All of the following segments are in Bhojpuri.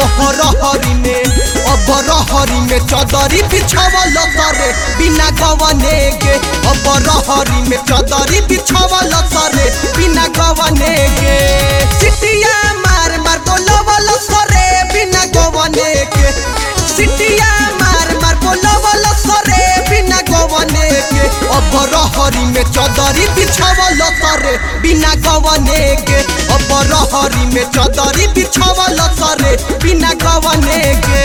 रहरी में अब रहरी में चदरी बिछावल सरे बिना गवने के अब रहरी में चदरी बिछावल सरे बिना गवने के सिटिया मार मार बोलवल सरे बिना गवने के सिटिया मार मार बोलवल सरे बिना गवने के अब रहरी में चदरी बिछावल सरे बिना गवने के अब रहरी में चदरी बिछावल सरे बिना गवने के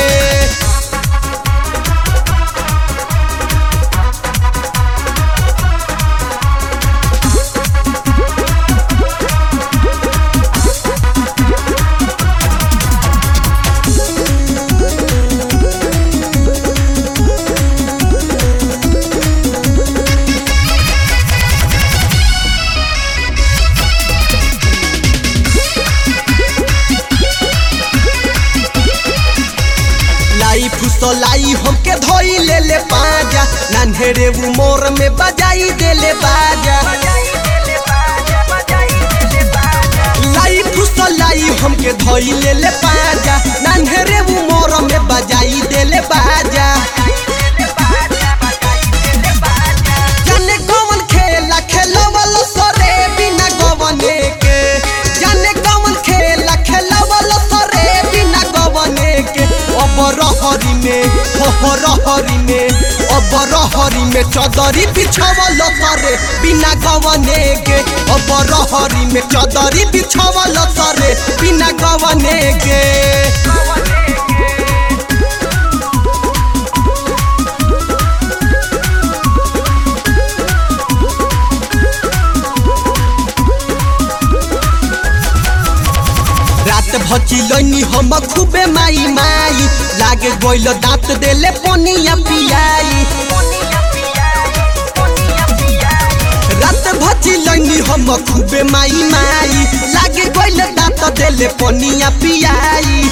लाई फुसलाई हमके धोई ले ले पाजा नन्हेरे उमर में बजाई दे ले बाजा लाई फुसलाई हमके धोई ले ले पाजा नन्हेरे उमर में बजाई दे ले बाजा जाने कौन खेला खेलवल सरे बिना गवने के जाने कौन खेला खेलवल सरे बिना गवने के अब रहरी में हो रहरी में अब रहरी में चदरी बिछावल सरे बिना गवने के अब रहरी में चदरी बिछावल सरे बिना गवने के रात भची लैनी हम खूबे माई माई लागे गइल दांत देले पनिया पियाई रात भची लैनी हम खूबे माई माई लागे गइल दांत देले पनिया पियाई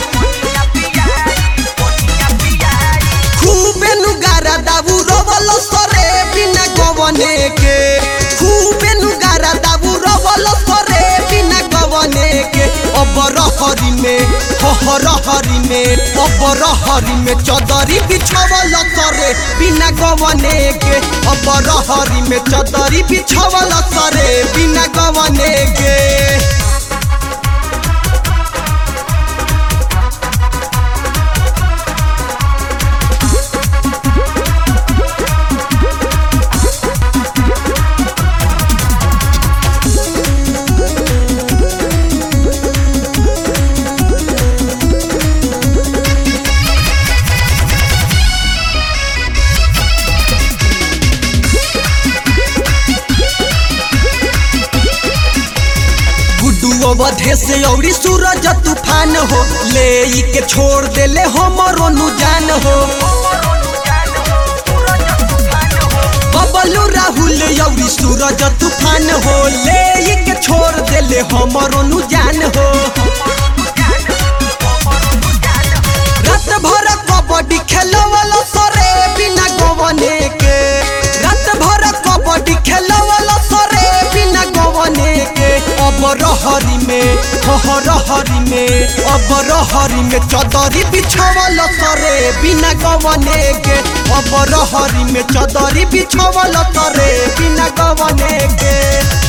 खूबे नुगारा दाबू रवल सरे बिना गवने के खूबे नुगारा दाबू रवल सरे बिना गवने के अब रहरी में हो रहरी में अब रहरी में चदरी बिछावल सरे बिना गवने के अब रहरी में चदरी बिछावल सरे बिना गवने के गुड्डू अवधे से औरी सूरज तूफान हो ले ई के छोड़ देले हमरो नु जान हो बबलू राहुल औरी सूरज तूफान हो ले ई के छोड़ देले हमरो नु जान हो रात भर कबड्डी खेलवल सरे बिना गवने के रात भर कबड्डी खेलवल सरे बिना गवने के अब रहरी में हो रहरी में अब रहरी में चदरी बिछावल सरे बिना गवने के अब रहरी में चदरी बिछावल सरे बिना गवने के